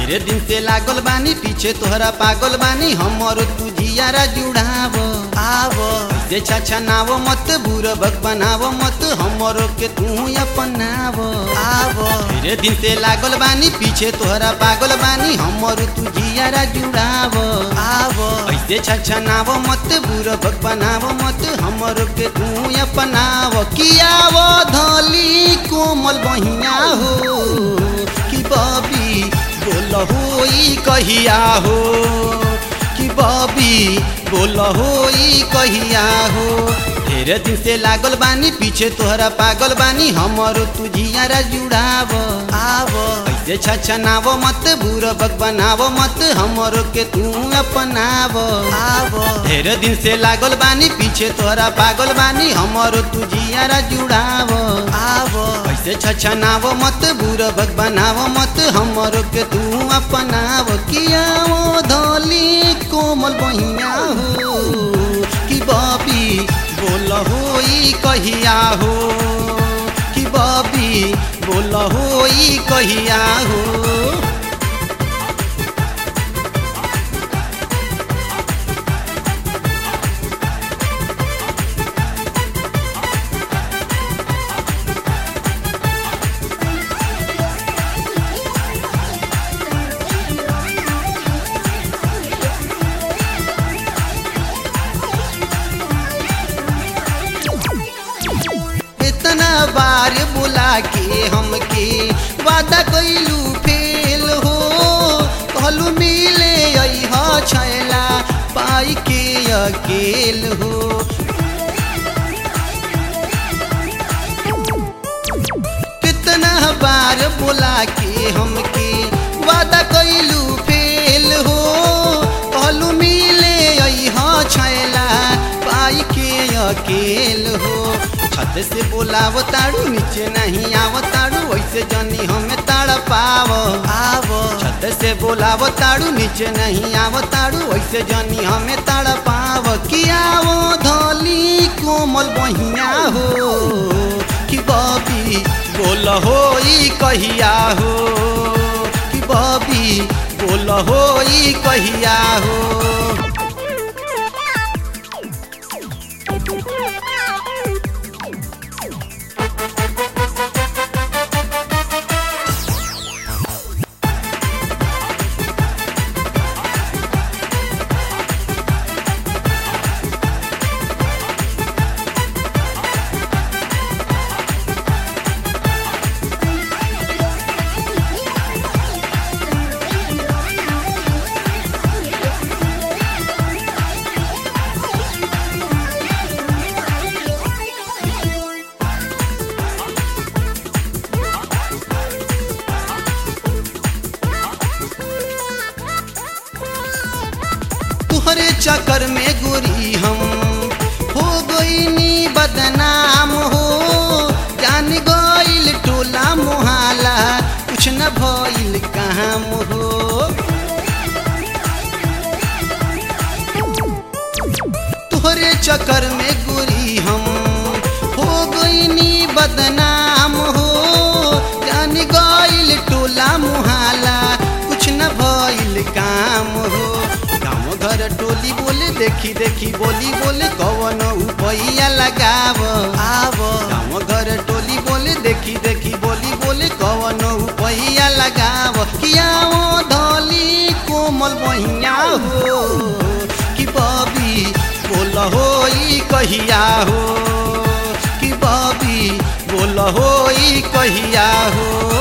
ढेरे दिन से लागल बानी पीछे तोहरा पागल बानी हमर तू जियारा जुड़ाव आव जे छाछा नाव मत बुरबक बनाव मत हमर के तू अपनाव आव ढेरे दिन से लागल बानी पीछे तोहरा पागल बानी हमर तू जियारा जुड़ाव आव ऐसे छाछा नाव मत बुरबक बनाव मत हमर के तू अपनाव कियाव धली कोमल बहिया हो कि बबी बोल होई कहिया हो कि बबी बोल होई कहिया हो ढेरे दिन से लागल बानी पीछे तोहरा पागल बानी हमर तू जियारा जुड़ाव आव ऐसे छछा नाव मत बुरबक बनाव मत हमर के तू अपनाव आव ढेरे दिन से लागल बानी पीछे तोहरा पागल बानी हमर तू जियारा जुड़ाव आव ऐसे छछा नाव मत बुरबक बनाव मत हमर के तू अपनाव किया वो धली कोमल बहिया हो कि बबी बोल होई कहिया हो कि बबी बोल होई कहिया हो इतना बार बुला के हमके वादा कैलू फेल हो कहलू मिले अह छैला पाई के अकेल हो कितना बार बुला के हमके वादा कैलू फेल हो कहलू मिले अह छैला पाई के अकेल हो छत से बोलाव ताड़ू नीचे नहीं आव ताड़ू वैसे जनी हमें ताड़ पाव आव छत से बोलाव ताड़ू नीचे नहीं आव ताड़ू वैसे जनी हमें ताड़ पाव किया वो धली कोमल बहिया हो कि बबी बोल होई कहिया हो कि बबी बोल होई कहिया हो तुहरे चक्कर में गोरी हम हो गईनी बदनाम हो जान गईल टोला मोहाला कुछ न भइल काम हो तुहरे चक्कर में गोरी हम हो गईनी बदनाम हो जान गईल टोला मोहाला कुछ न भइल काम हो गाँव घर टोली बोले देखी देखी बोली बोले कवन उपैया लगाव आव गाँव घर टोली बोले देखी देखी बोली बोले कवन उपैया लगाव किया वो धली कोमल बहिया हो कि बबी बोल होई कहिया हो कि बबी बोल होई कहिया हो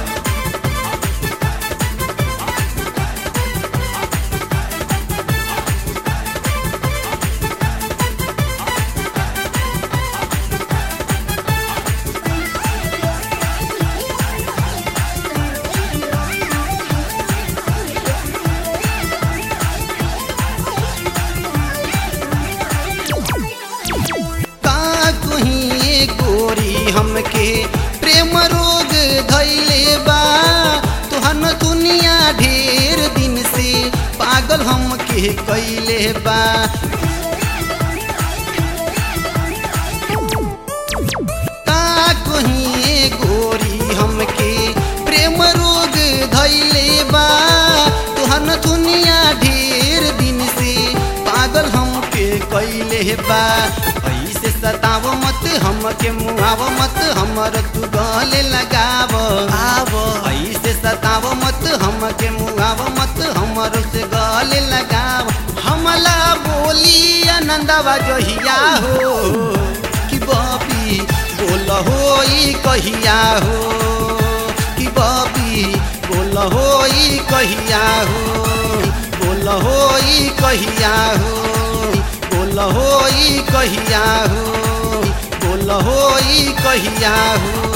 का कहीं गोरी हमके प्रेम रोग धैले बा तुहन दुनिया ढेर दिन से पागल हमके कैले बा का कहीं गोरी हमके प्रेम रोग धैले बा कैले बा ऐसे सताव मत हमके मुआव मत हमर तू गले लगाव आव ऐसे सताव मत हमके मुआव मत हमर से गले लगाव हमला बोली आनंदवा जहिया हो कि बबी बोल हो ई कहिया हो कि बबी बोल हो ई कहिया हो बोल हो ई कहिया हो बोल हो ई कहिया हो बोल हो ई कहिया हो